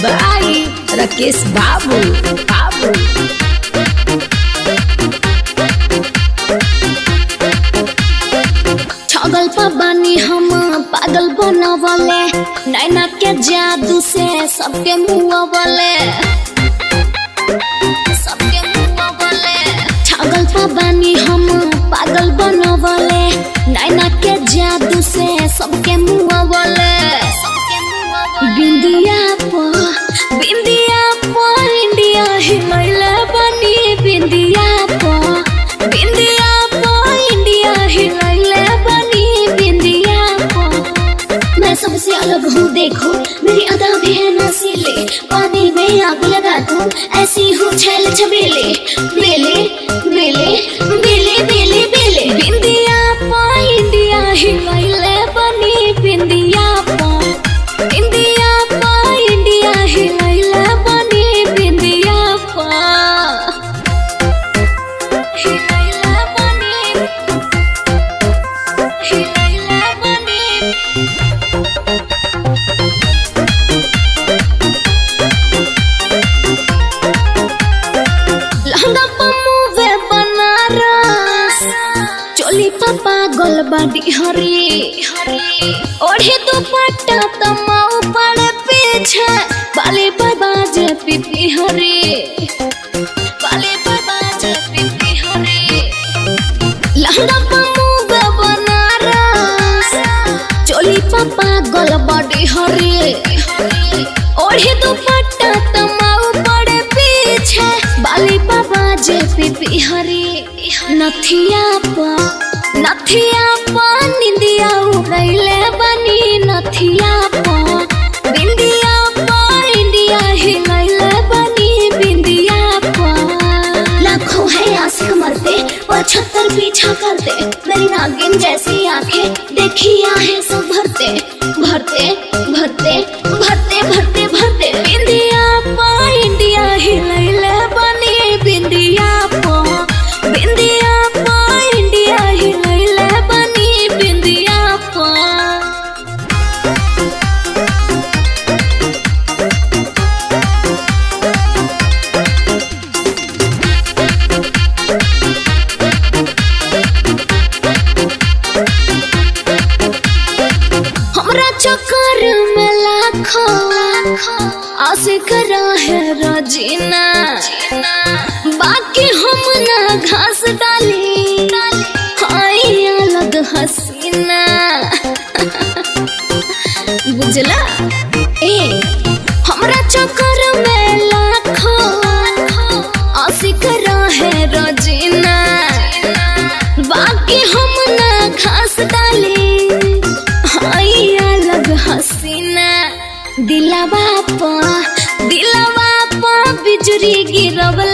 बाई राकेश बाबू बाबू छगल पर बानी हम पागल बनवले नैना के जादू से सबके मुँह बोले सबके मुँह बोले छगल पर बानी हम पागल बनवले नैना के जादू से सबके मुँह बोले बिंदिया पर बिंदिया पर इंडिया हिलैले बनी बिंदिया पर बिंदिया पर इंडिया हिलैले बनी बिंदिया पर मैं सबसे अलग हूँ देखो मेरी अदा भी है नसीले पानी में आग लगा दूँ ऐसी हूँ छैल छबेले बेले बेले बेले बेले बेले बिंदिया पर इंडिया हिलैले बनी बिंदिया पर इंडिया पा इंडिया हिलैला बनी बिंदिया पा हिलैला बनी हिलैला बनी लहंगा पमुवे बनारस चोली पापा गोलबाडी हरी ओढ़े दुपट्टा तमाऊ पड़े पीछे बाली बाबा जे पिपी हरी बाली बाबा जे पिपी हरी लहंगा पमुवे बनारस चोली पापा गोलबाडी हरी ओढ़े दुपट्टा तमाऊ पड़े पीछे बाली बाबा जे पिपी हरी नथिया पा नथिया पा निंदिया उड़ैले बनी नथिया पा बिंदिया पा इंडिया हिलैले बनी बिंदिया पा लाखों है आशिक मरते पचहत्तर पीछा करते मेरी नागिन जैसी आंखें देखिया है सब भरते भरते भरते भरते भरते भरते बिंदिया पा इंडिया हिलैले बनी बिंदिया पा बिंदिया पा इंडिया हिलैले बनी बिंदिया पा हमरा चक्कर में लाखों आशिक रहे रजीना बाकी हम ना घास डाली हाय अलग हसीना बुझला ए हमरा चक्कर में लाखों आशिक रहे रजीना बाकी हम ना घास डाली हाय अलग हसीना दिलवा पा दिलवा पा बिजुरी गिरव